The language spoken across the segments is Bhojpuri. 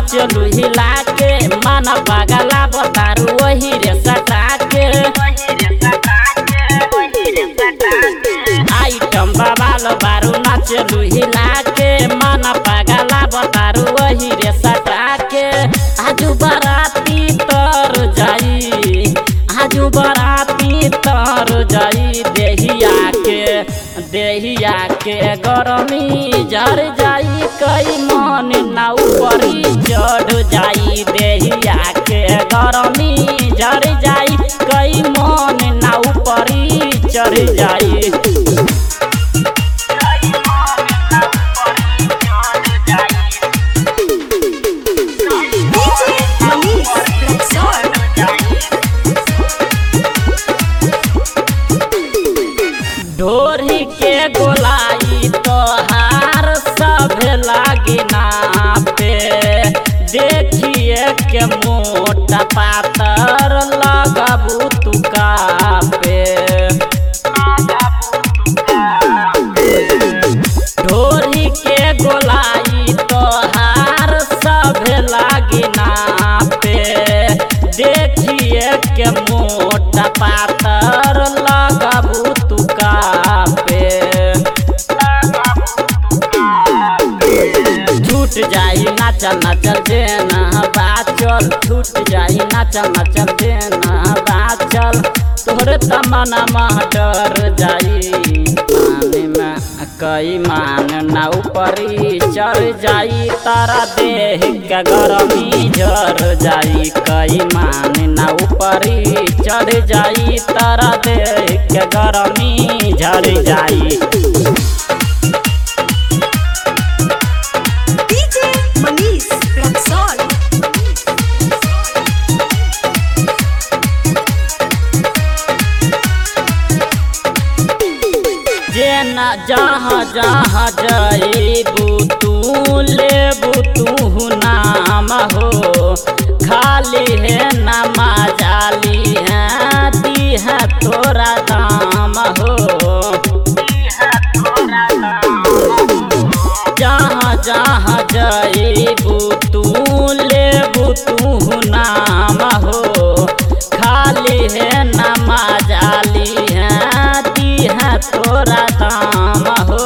नाचलू हिला के मन पगला बतारू वही रे सटा के आइटम बबाल बारू नाचलू हिला के मन पगला बतारू वही रे सटा के आजू बराती तर जाई आजू बराती तर जाई देहिया के देहिया के गरमी जर जाई कई मन ना ऊपरी चढ़ जाई देहिया के गरमी जर जाई कई मन ना ऊपरी चढ़ जाई DJ Manish Luxor. ढोरी के गोलाई तोहार सब लागी पे देखिए के मोटा पातर लगबू तू पे ढोरी के गोलाई तोहार सब लागी पे देखिए के मोटा पातर लगबू तू पे छूट जाई नाचल नाचल देना बाचल छूट जाई नाचल नाचल देना बाचल तोहरे तमना मह डर जाई माने में कई मान ना ऊपरी चढ़ जाई तारा देह के गरमी झर जाई कई मान ना ऊपरी चढ़ जाई तारा देह के गरमी झर जाई DJ Manish Luxor. जेना जहाँ जहाँ जईबू तू लेबू तू नाम हो खाली है नमा जाली है दी है तोरा दाम हो जहाँ जहाँ जईबू तू लेबू तू नाम हो खाली है नमा जाली है दी है तोरा दाम हो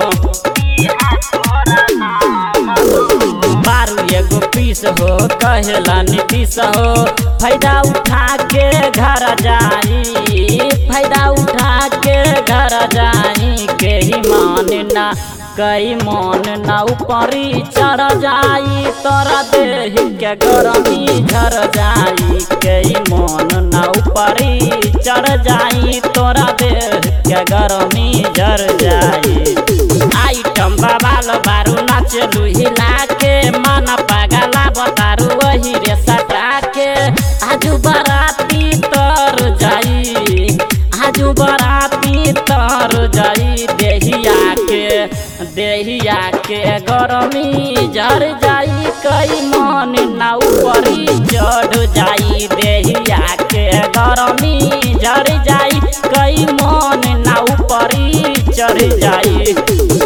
बारू एगो पीस हो कहेला नीतीश हो फायदा उठा के घर जाई फायदा उठा के घर जाई के ही मान ना कई मन ना ऊपरी चढ़ जाई तोरा देह के गरमी झर जाई कई मन ना ऊपरी चढ़ जाई तोरा देह के गरमी झर जाई आइटम बबाल बारू नाचलू हिला के मन पगला बतारू वही रे सटा के आजू बराती तर जाई आजू बराती तर जाई देहिया के देहिया के गरमी जर जाई कई मन ना ऊपरी चढ़ जाई देहिया के गरमी जर जाई कई मन ना ऊपरी चढ़ जाई